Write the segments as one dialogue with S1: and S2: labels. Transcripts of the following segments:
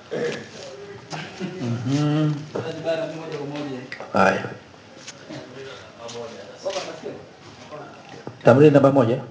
S1: Mhm.
S2: Bara moja kwa moja.
S1: Haya, tamrini namba moja.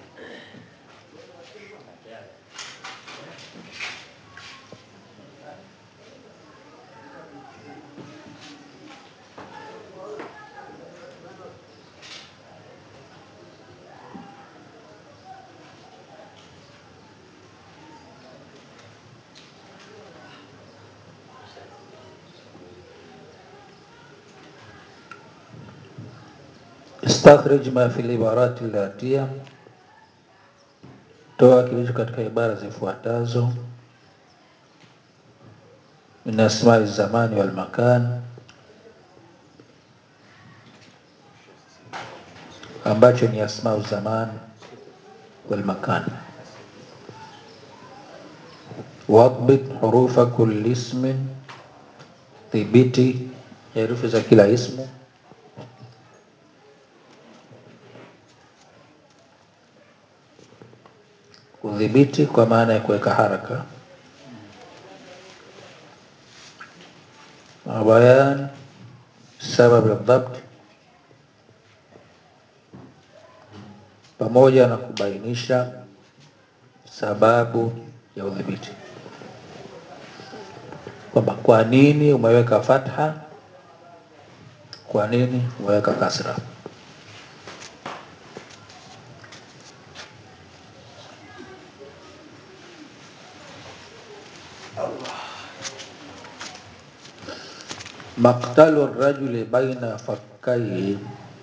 S1: Istakhrij ma fil ibarati latiya, toa kilicho katika ibara zifuatazo: min asmai zamani wal makan, ambacho ni asmau zaman wal makan. Wadbit hurufa kulli ismin, dhibiti herufi za kila ismu. Kudhibiti kwa maana ya kuweka haraka. Bayan sabab aldhabt, pamoja na kubainisha sababu ya udhibiti, kwamba kwa nini umeweka fatha, kwa nini umeweka kasra. Maktalu rajuli baina fakkaihi,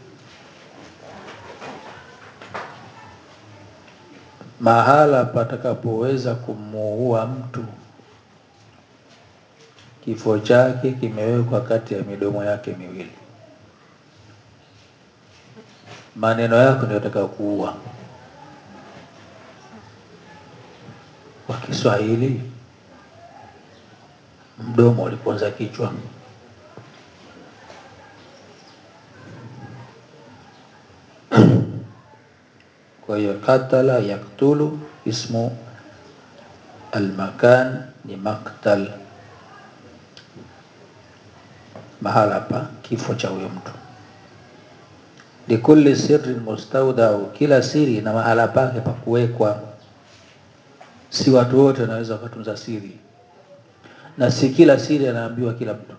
S1: mahala patakapoweza kumuua mtu, kifo chake kimewekwa kati ya midomo yake miwili. Maneno yako ndio yataka kuua. Kwa Kiswahili mdomo uliponza kichwa. Kwa hiyo qatala yaktulu, ismu almakan ni maktal, mahala pa kifo cha huyo mtu. Likulli sirrin mustaudau, kila siri na mahala pake pa kuwekwa. Si watu wote wanaweza wakatunza siri, na si kila siri anaambiwa kila mtu.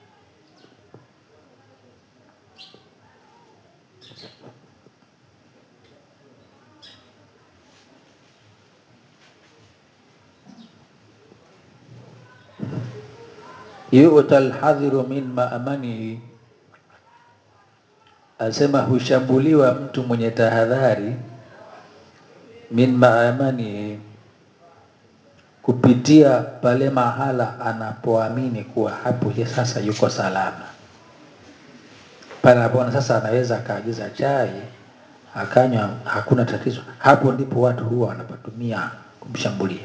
S1: yuta alhadhiru min maamanihi, asema hushambuliwa mtu mwenye tahadhari, min maamanihi, kupitia pale mahala anapoamini kuwa hapo ye sasa yuko salama, pale anapoona sasa anaweza akaagiza chai akanywa, hakuna tatizo, hapo ndipo watu huwa wanapatumia kumshambulia.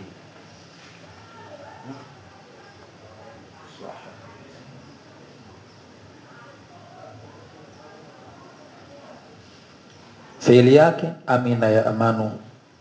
S1: Fiili yake amina ya amanu,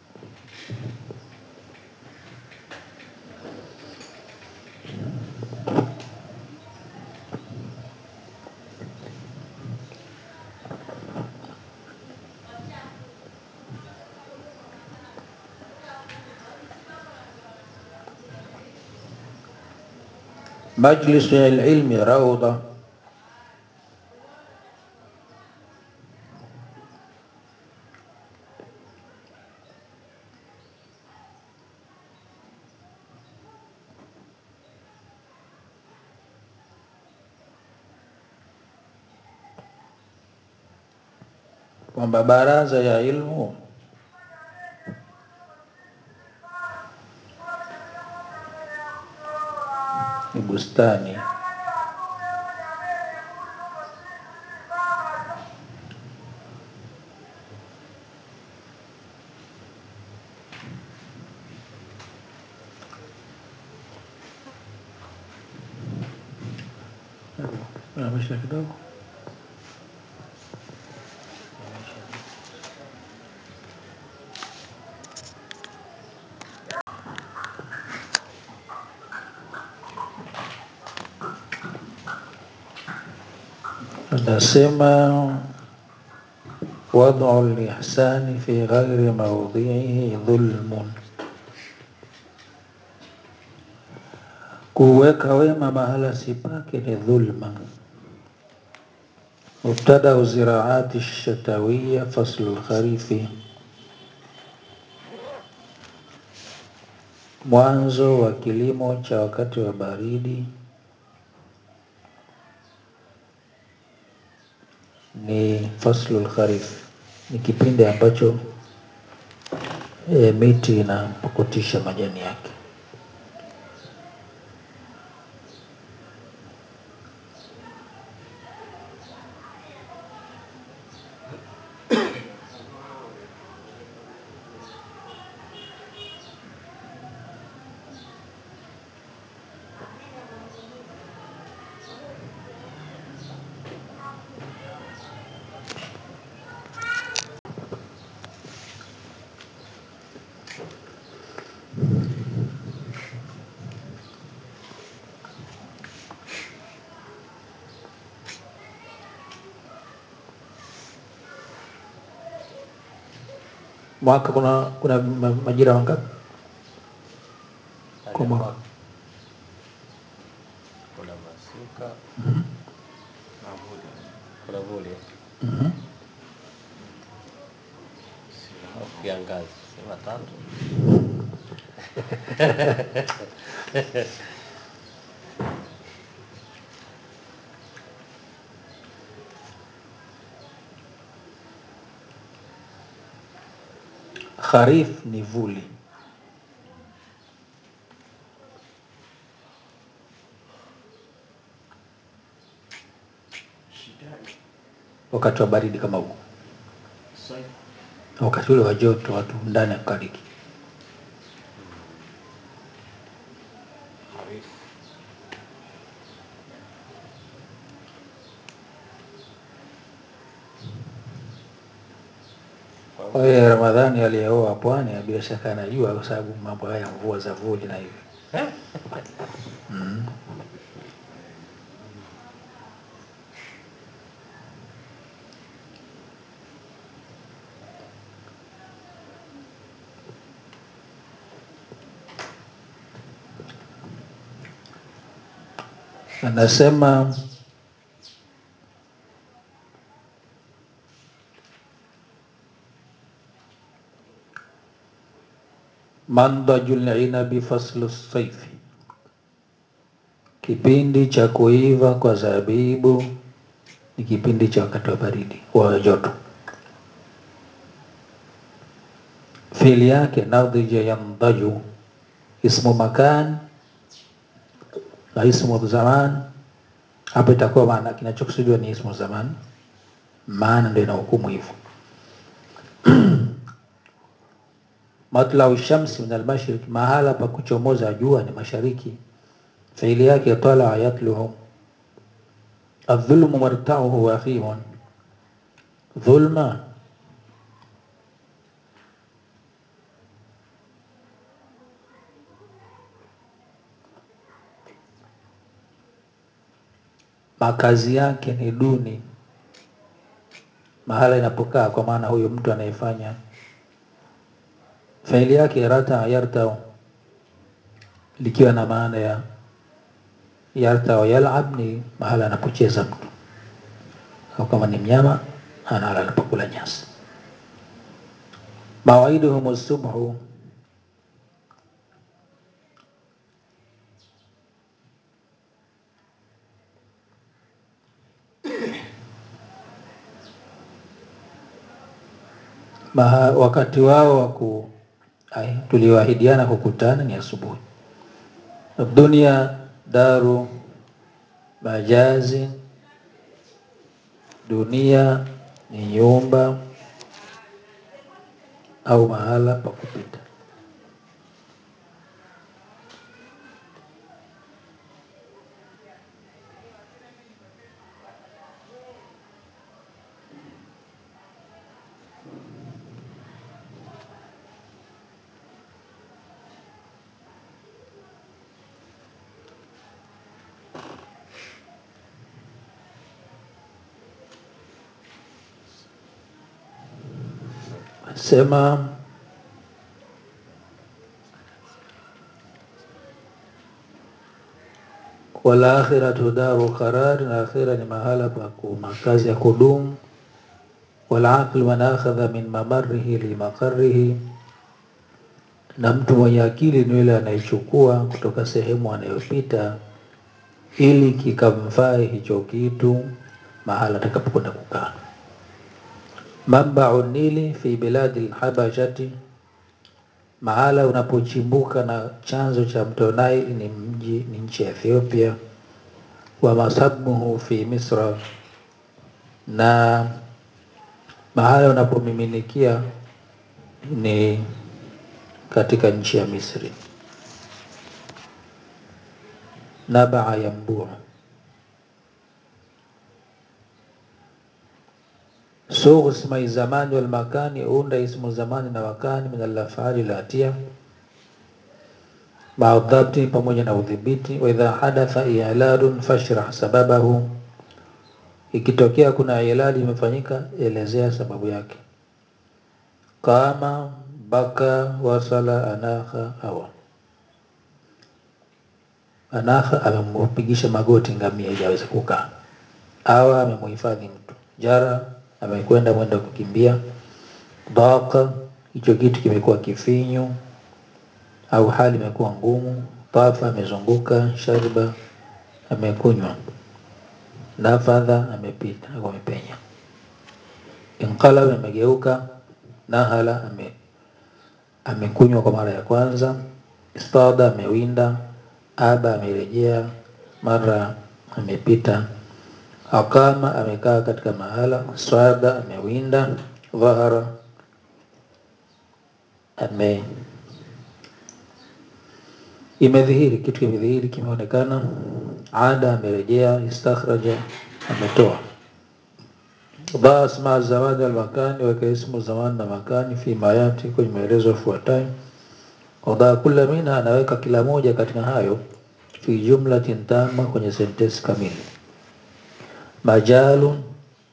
S1: majlisu ilmi raudha, kwamba baraza ya ilmu ni bustani Unamisha kidogo anasema wad'u lihsani fi ghairi maudhihi dhulmun, kuweka wema mahala si pake ni dhulma. Mubtadau ziraati shatawiya faslu lkharifi, mwanzo wa kilimo cha wakati wa baridi ni faslu lkharif, ni kipindi ambacho e, miti inapukutisha majani yake. Mwaka kuna kuna ma- majira mangapi? Kwa mwaka.
S3: kuna masika kuna vuli au kiangazi sema tatu
S1: Kharif ni vuli, wakati wa baridi kama huu, wakati ule wa joto, watu ndani ya kukariki.
S3: harifu
S1: Kwa hiyo Ramadhani aliyeoa pwani bila shaka anajua, kwa sababu mambo haya ya mvua za vuli na hivi mm. Anasema mandajul inabi faslu saifi, kipindi cha kuiva kwa zabibu ni kipindi cha wakati wa baridi wa joto. Fiili yake nadhija yandaju, ismu makan na ismu zaman. Hapo itakuwa maana kinachokusudiwa ni ismu zaman, maana ndio inahukumu hivyo. Matlau shamsi min almashriq, mahala pa kuchomoza jua ni mashariki. Fiili yake talaa yatluhu. Adhulmu martauhu wakhimun, dhulma makazi yake ni duni, mahala inapokaa, kwa maana huyo mtu anayefanya faili yake rata yartau, likiwa na maana ya yartau yalab, ni mahala anapocheza mtu, au kama ni mnyama analala anapokula nyasi. Mawaiduhum subhu, Maha, wakati wao wa ku ai, tulioahidiana kukutana ni asubuhi. Dunia daru majazin, dunia ni nyumba au mahala pa kupita. sema wal akhiratu daru qarari, na akhira ni mahala pa ku- makazi ya kudumu. Wal aqlu man akhadha min mamarihi limaqarihi, na mtu mwenye akili ni yule anayechukua kutoka sehemu anayopita ili kikamfae hicho kitu mahala atakapokwenda kukaa. Mambau Nili fi biladi lhabashati, mahala unapochimbuka na chanzo cha mto Nile ni mji ni nchi ya Ethiopia. Wa masabuhu fi Misra, na mahala unapomiminikia ni katika nchi ya Misri. Nabaa yambuu Sughu ismai zamani wal makani, unda ismu zamani na wakani min alafali latia maadhabti, pamoja na udhibiti. Wa idha hadatha iladun fashrah sababahu, ikitokea kuna ilali imefanyika, elezea sababu yake. Qama, baka, wasala, anakha, awa. Anakha amempigisha magoti ngamia ili aweze kukaa. Awa amemuhifadhi mtu. Jara amekwenda mwendo wa kukimbia. Daqa, hicho kitu kimekuwa kifinyu au hali imekuwa ngumu. Tafa, amezunguka. Shariba, amekunywa. Nafadha, amepita au amepenya. Inqalab, amegeuka. Nahala, ame amekunywa kwa mara ya kwanza. Istada, amewinda. Aba, amerejea. Mara, amepita. Aqama, amekaa katika mahala. Swada, amewinda. Dhahara, ame imedhihiri kitu kimedhihiri kimeonekana. Ada, amerejea. Istakhraja, ametoa. Dha asma zamani wal makani, weka ismu zamani na makani fi mayati, kwenye maelezo yafuatayo. Wadha kula minha, anaweka kila moja katika hayo fi jumlatin tama, kwenye sentensi kamili. Majalun,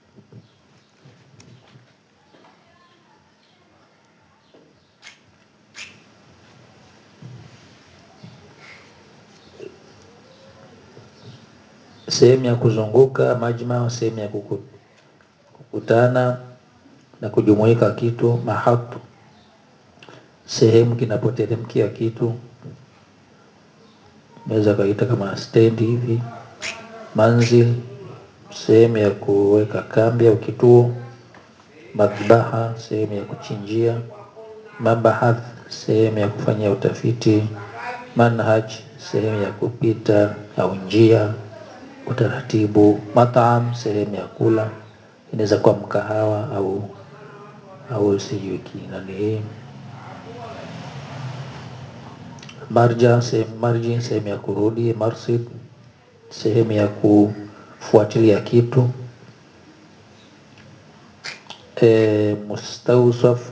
S1: sehemu ya kuzunguka. Majma, sehemu ya kuku- kukutana na kujumuika kitu. Mahatu, sehemu kinapoteremkia kitu, naweza kaita kama stendi hivi. Manzil, sehemu ya kuweka kambi au kituo. Madhbaha, sehemu ya kuchinjia. Mabahath, sehemu ya kufanyia utafiti. Manhaj, sehemu ya kupita au njia, utaratibu. Mataam, sehemu ya kula, inaweza kuwa mkahawa au au sijui kinani hii. Marja, sehemu marji, sehemu ya kurudi. Marsid, sehemu ya kufuatilia kitu. E, mustawsaf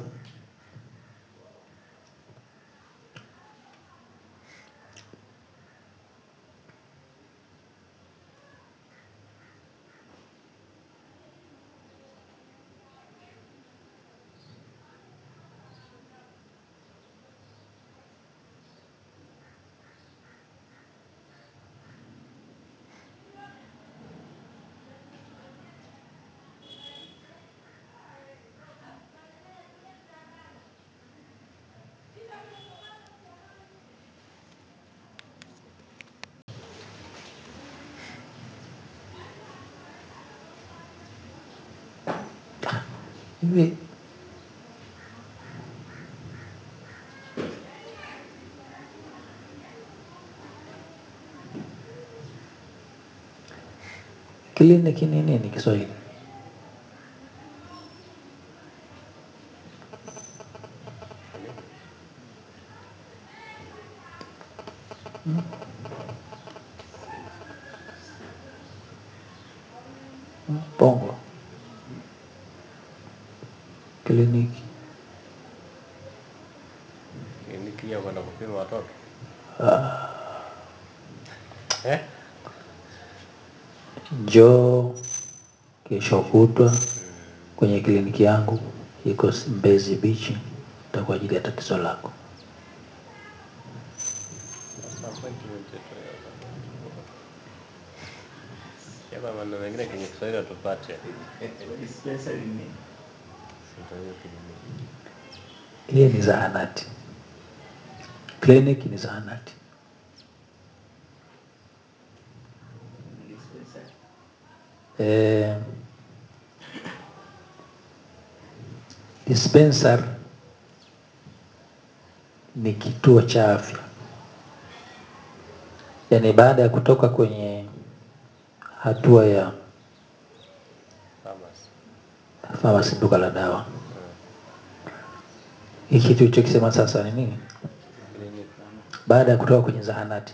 S1: hivi kliniki ni nini Kiswahili? Bongo kliniki
S3: Kliniki ya kwenda kupima watoto eh?
S1: njoo kesho kutwa kwenye kliniki yangu iko Mbezi Beach, ta kwa ajili ya tatizo lako.
S3: Sasa appointment yetu hiyo bana. Yaba maneno mengine kwenye Kiswahili tupate.
S2: Dispensary ni nini?
S3: Ndio hiyo kliniki.
S1: Ile ni zahanati, kliniki ni zahanati.
S2: Dispensary.
S1: Eh, dispensary ni kituo cha afya, yaani baada ya kutoka kwenye hatua ya
S3: Pharmacy.
S1: famasi, duka la dawa, hiki kitu ulichokisema sasa ni nini?
S3: Kliniki.
S1: Baada ya kutoka kwenye zahanati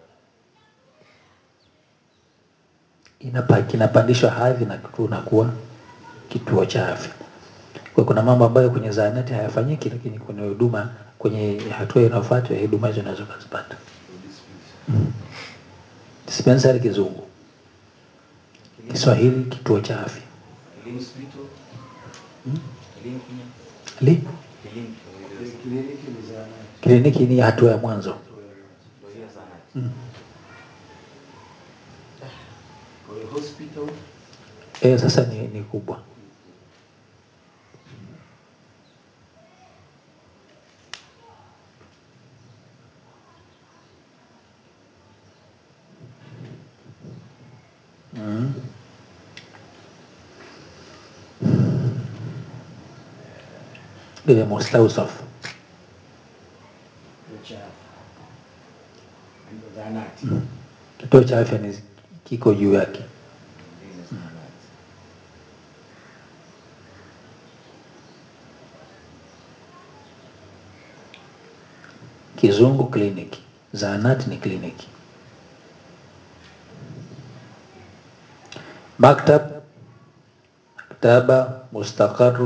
S1: inapa, kinapandishwa hadhi na kunakuwa kituo cha afya. Kwa kuna mambo ambayo kwenye zahanati hayafanyiki, lakini kwenye huduma, kwenye hatua inayofuata ya huduma hizo unaweza ukazipata. Dispensary kizungu, Kiswahili kituo cha afya.
S2: Elimu hospital. Elimu Kenya.
S1: Li,
S2: Elimu.
S4: Kliniki ni zahanati.
S1: kliniki ni hatua ya mwanzo.
S2: Ndio hiyo zahanati. Kwa hiyo hospital.
S1: E, sasa ni, ni kubwa. Mm. Ile Mustausaf
S4: Kituo cha afya. Ndio zahanati.
S1: kituo cha afya ni kiko juu yake.
S2: Ndio hiyo zahanati.
S1: Kizungu kliniki, zahanati ni kliniki. Maktab, maktaba, mustaqarru,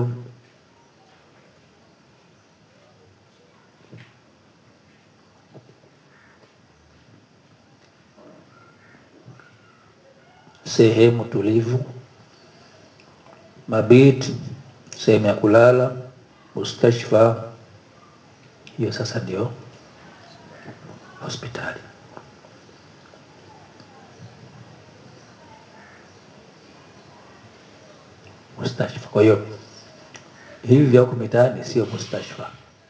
S1: sehemu tulivu. Mabit, sehemu ya kulala. Mustashfa, hiyo sasa ndio hospitali. Mustashfa. Kwa hiyo hivi vya huku mitaani sio mustashfa.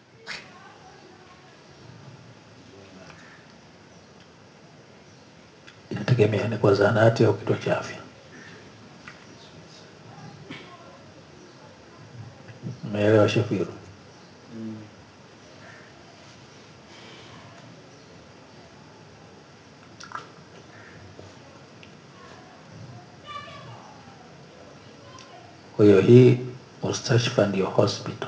S1: Inategemea ni kwa zahanati au kituo cha afya. Umeelewa Shafiru? Kwa hiyo hii mustashfa ndio hospital.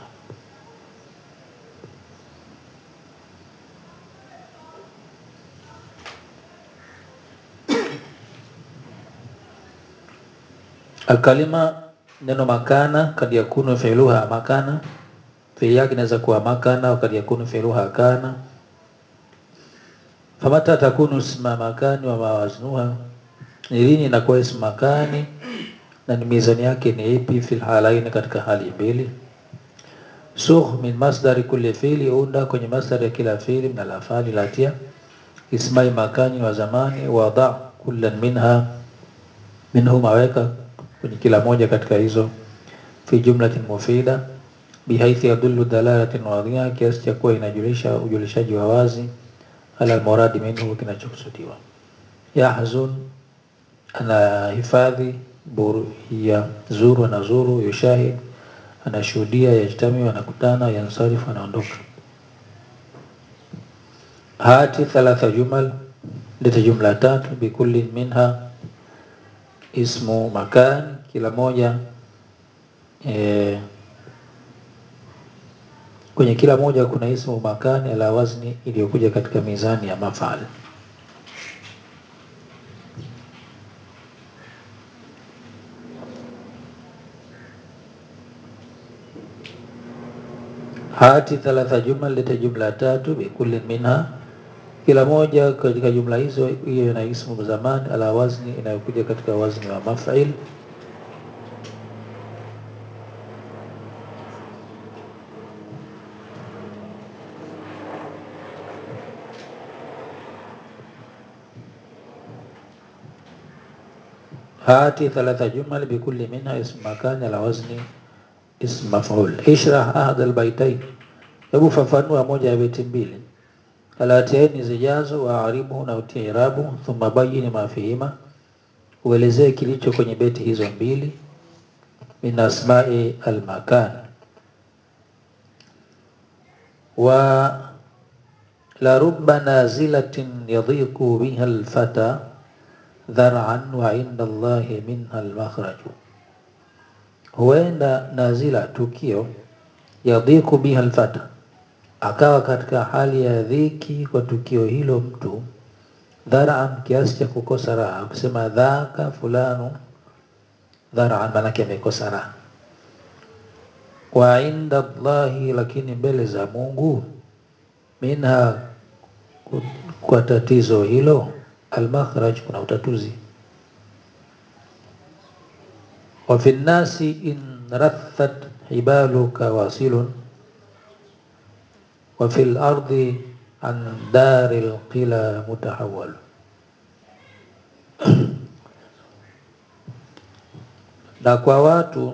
S1: Alkalima, neno makana, kad yakunu fi'luha makana, fi'li yake inaweza kuwa makana, wa kad yakunu fi'luha kana. Famata takunu isma makani wa mawaznuha, ni lini inakuwa ismu makani na ni mizani yake ni ipi? Fil halaini, katika hali mbili. Sukh min masdari kulli fi'li, unda kwenye masdari ya kila fi'li min al-af'ali latia ismai makani wa zamani. Wada kullan minha minhuma, weka kwenye kila moja katika hizo fi jumlatin mufida bihaithi yadullu dalalatin wadhiha, kiasi cha kuwa inajulisha ujulishaji wa wazi ala almuradi minhu, kinachokusudiwa. Yahzun, anahifadhi. Buru, ya zuru, anazuru. Yushahid, anashuhudia. Yajtamiu, anakutana. Yansarifu, anaondoka. Hati thalatha jumal, leta jumla tatu. Bikulli minha ismu makan, kila moja e, kwenye kila moja kuna ismu makani ala wazni, iliyokuja katika mizani ya mafal. Hati thalatha jumal, leta jumla tatu. Bikulli minha, kila moja katika jumla hizo hiyo na ismu zamani ala wazni, inayokuja katika wazni wa maf'il. hati thalatha jumal bikulli minha ism makan ala wazni ism maf'ul ishrah ahad albaytain hebu fafanua moja ya beti mbili alatiaini zijazo wa aribu na utia irabu thumma bayini ma fihima uelezee kilicho kwenye beti hizo mbili min asma'i almakan wa la rubba nazilatin yadhiqu biha alfata dhar'an wa inda Allahi minha almakhraju, huenda nazila tukio yadhiqu biha alfata, akawa katika hali ya dhiki kwa tukio hilo mtu dhar'an, kiasi cha kukosa raha. Kusema dhaka fulanu dhar'an, maanake amekosa raha. Wa inda Allahi, lakini mbele za Mungu minha kwa tatizo hilo almakhraj, kuna utatuzi. Wa fi nnasi in rathat hibaluka wasilun wa fi lardi an dari lqila mutahawal. Na kwa watu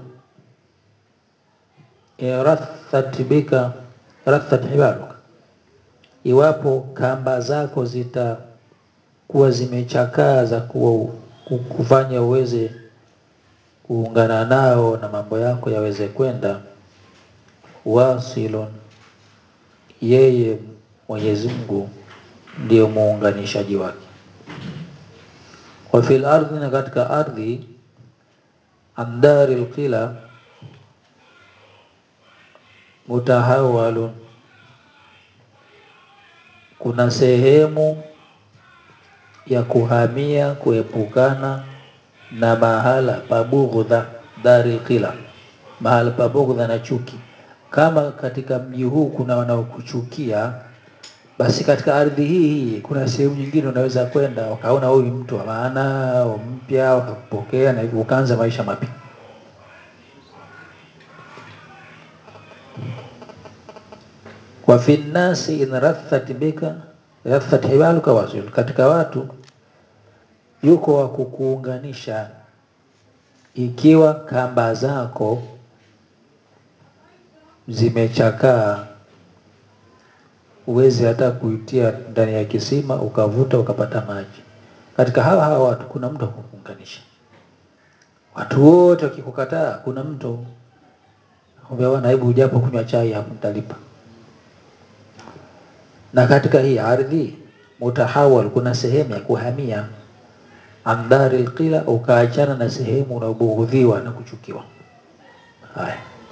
S1: rathat bika rathat hibaluka iwapo kamba zako zitakuwa zimechakaa za kuwa kufanya uweze kuungana nao na mambo yako yaweze kwenda, wasilun, yeye Mwenyezi Mungu ndio muunganishaji wake. Wa fil ardhi, na katika ardhi, andari lqila mutahawalun kuna sehemu ya kuhamia kuepukana na mahala pa bughdha, dari qila, mahala pa bughdha na chuki. Kama katika mji huu kuna wanaokuchukia, basi katika ardhi hii hii kuna sehemu nyingine unaweza kwenda wakaona huyu mtu wa maana au mpya, wakakupokea na hivyo ukaanza maisha mapya. wa fi nnasi in rathat bika rathat hibaluka wasil, katika watu yuko wa kukuunganisha ikiwa kamba zako zimechakaa, uwezi hata kuitia ndani ya kisima ukavuta ukapata maji. Katika hawa hawa watu kuna mtu wa kukuunganisha. Watu wote wakikukataa, kuna mtu umeona, hebu ujapo kunywa chai hapo nitalipa na katika hii ardhi mutahawal, kuna sehemu ya kuhamia andari lqila, ukaachana na sehemu unaobughudhiwa na kuchukiwa. Haya,